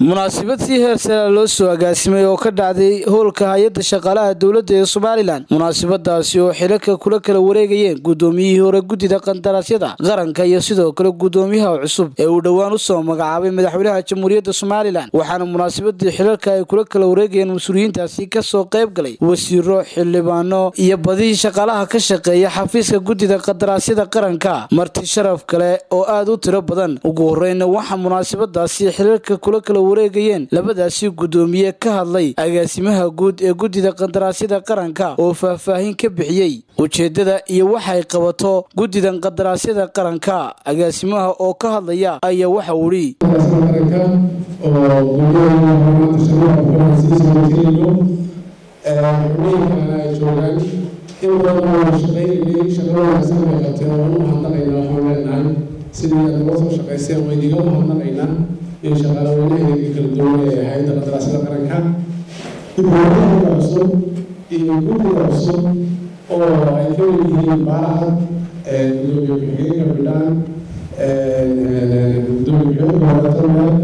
munaasabad si heer sara loo soo agaasimay oo ka dhacday howlka hay-adda shaqaalaha dowladda ee somalilan munaasabadaasi oo xilalka kula kala wareegayeen guddoomiyihii hore guddida qandaraasyada qaranka iyo sidoo kale guddoomiyaha cusub ee uu dhowaan usoo magacaabay madaxweynaha jamhuuriyadda somalilan waxaana munaasabadii xilalka ay kula kala wareegayeen mas-uuliyiintaasi kasoo qayb galay wasiiro xildhibaano iyo badihii shaqaalaha ka shaqeeya xafiiska guddida qandaraasyada qaranka marti sharaf kale oo aada u tiro badan ugu horeyna waxaa munaasabadaasi xilalka kula kala wareegayeen labadaasi guddoomiye ka hadlay agaasimaha guud ee guddida qandaraasyada qaranka oo faahfaahin ka bixiyey ujeedada iyo waxay qabato guddidan qandaraasyada qaranka agaasimaha oo ka hadlaya ayaa waxa uu idhi in badan oo shaqaynayay shaqo wanaagsan bay qabteen oo u mahadnaqayna waxaan leenahay sidii aad uga soo shaqayseen wayniga mahadnaqaynaa iyo shaqaalaweynaheedii kala duwan ee hay-adda qandaraasyada qaranka guddiga cusub iyo guddiga cusub oo ay ka mid yihiin baaraha gudoomiye ku-xigeenka bidhaan gudoomiye ku-xigeenka wadatameel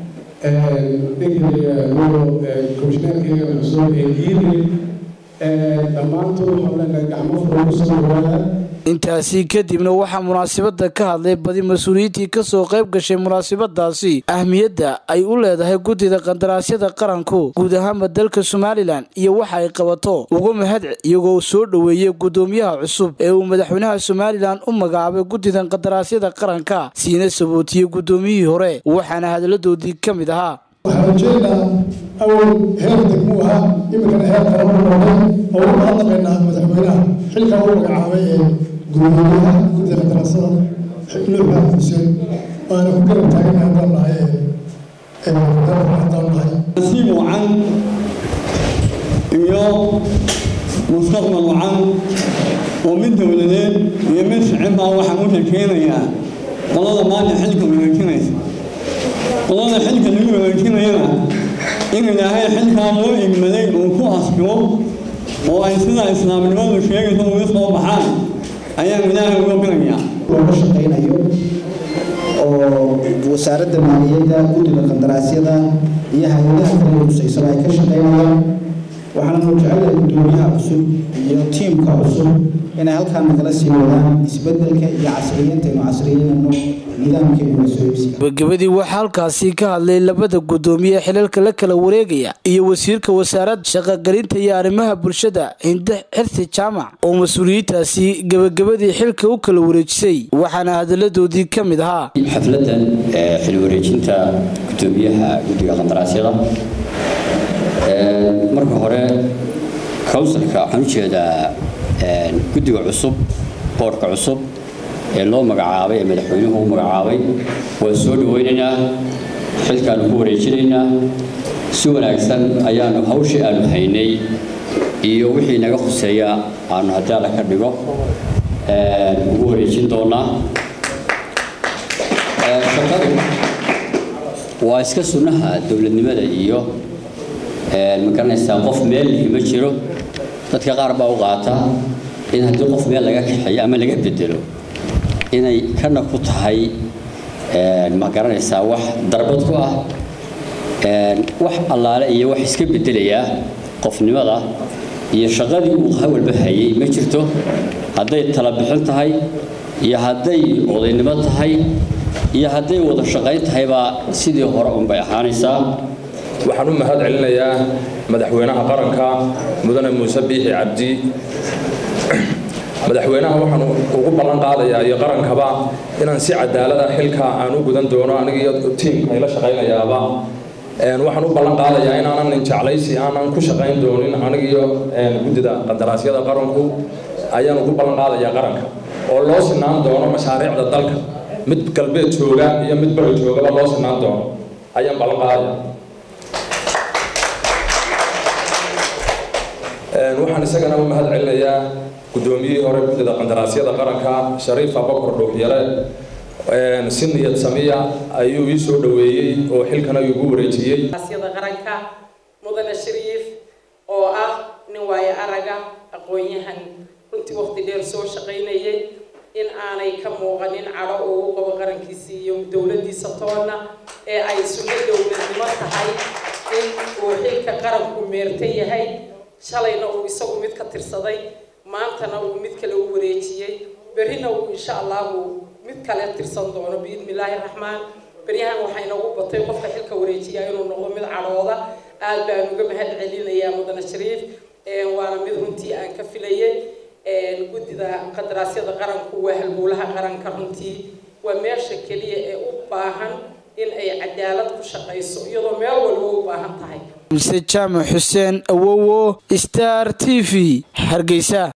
ninka komishineerkeega cusub ee giiri dhammaantood waxaan leenahay gacmo furan kusoo dhawaada intaasi kadibna waxaa munaasabada ka hadlay badi mas-uuliyiintii kasoo qayb gashay munaasabadaasi ahmiyadda ay u leedahay guddida qandaraasyada qaranku guud ahaanba dalka somalilan iyo waxa ay qabato uga mahad iyagoo soo dhoweeyey guddoomiyaha cusub ee uu madaxweynaha somalilan u magacaabay guddidan qandaraasyada qaranka siina sabootiyey guddoomiyihii hore waxaana hadaladoodii ka mid ahaa waxaan rajeynaa awal heer degmuu ahaa iminkana heer kala u noqday oo u mahadnaqaynaa madaxweynaha xilkaa u magacaabay ee gudoomiyaha guddiga qandaraasyada nuux maxamed xuseen waana ku garab taaganahay haddaan nahay dalka haddaan nahay nasiib wacan iyo mustaqbal wacan oo mid dowladeed iyo mid shicibaa waxaan u rakeenayaa qolada maanta xilka wanaajinaysa qolada xilka lagu wanaajinayana in ilaahay xilkaa loo igmaday uu ku asbigo oo ay sidaa islaamnimadu sheegaysa uga soo baxaan ayaan ilaahay uga birayaa looga shaqaynayo oo wasaaradda maaliyadda guddiga qandaraasyada iyo hay-adaha kale huseysaba ay ka shaqaynayaan waxaanu jecelahay guddoomiyaha cusub iyo tiimka cusub inay halkaan nagala sii wadaan isbedelka iyo casriyeynta aynu casriyeynayno nidaamkeenu soo iibsiga gabagabadii waxaa halkaasi ka hadlay labada guddoomiye xilalka la kala wareegaya iyo wasiirka wasaaradda shaqogelinta iyo arrimaha bulshada hinde xirsi jaamac oo mas-uuliyiintaasi gabagabadii xilka u kala wareejisay waxaana hadaladoodii ka mid ahaa xafladan xil wareejinta guddoomiyaha guddiga qandaraasyada marka hore counsilka waxaan u jeedaa guddiga cusub boorka cusub ee loo magacaabay ee madaxweynuhu u magacaabay waan soo dhaweynaynaa xilkaanu ku wareejinaynaa si wanaagsan ayaanu hawshii aanu haynay iyo wixii naga khuseeya aanu haddii alla ka dhigo ugu wareejin doonaa shaqadu waa iska sunnaha dowladnimada iyo ma garanaysaa qof meel lihi ma jiro dadka qaar baa u qaata in haddii qof meel laga kaxeeyo ama laga bedelo inay kana ku tahay ma garanaysaa wax darbad ku ah wax allaale iyo wax iska bedelayaa qofnimada iyo shaqadii uu hawalba hayay ma jirto hadday tala bixin tahay iyo hadday odaynimo tahay iyo hadday wada shaqayn tahaybaa sidii hore unbay ahaanaysaa waxaan u mahad celinayaa madaxweynaha qaranka mudane muuse biixi cabdi madaxweynaha waxaan ugu ballan qaadayaa iyo qarankaba inaan si cadaalada xilka aan u gudan doono aniga iyo tiimka ayla shaqaynayaaba waxaan u ballan qaadayaa inaanan jeclaysi aanan ku shaqayn doonin aniga iyo guddida qandaraasyada qaranku ayaan ugu ballan qaadayaa qaranka oo loo sinaan doono mashaariicda dalka mid galbeed jooga iyo mid bari joogaba loo sinaan doono ayaan ballan qaadayaa waxaan isagana u mahad celinayaa guddoomiyihii hore guddida qandaraasyada qaranka shariif abakar dhuuxyare si niyad samiya ayuu ii soo dhoweeyey oo xilkana igu wareejiyey qaranka mudane shariif oo ah nin waayo araga aqoon-yahan runtii waqti dheer soo shaqaynayay in aanay ka muuqanin cadho uu u qabo qarankiisa iyo dowladdiisa toonna ee ay sunno dowladnimo tahay in uu xilka qaranku meerta yahay shalayna uu isagu mid ka tirsaday maantana uu mid kale u wareejiyey berrina uu insha allahu mid kale tirsan doono biidnillaahi raxmaan beryahan waxaa inagu batay qofka xilka wareejiya inuu noqdo mid cadhooda aad baan uga mahad celinayaa mudane shariif waana mid runtii aan ka filayay guddida qadaraasyada qaranku waa halbowlaha qaranka runtii waa meesha keliya ee u baahan in ay cadaalad ku shaqayso iyadoo meel walba u baahan tahay mise jaamac xuseen awowo star t v hargeysa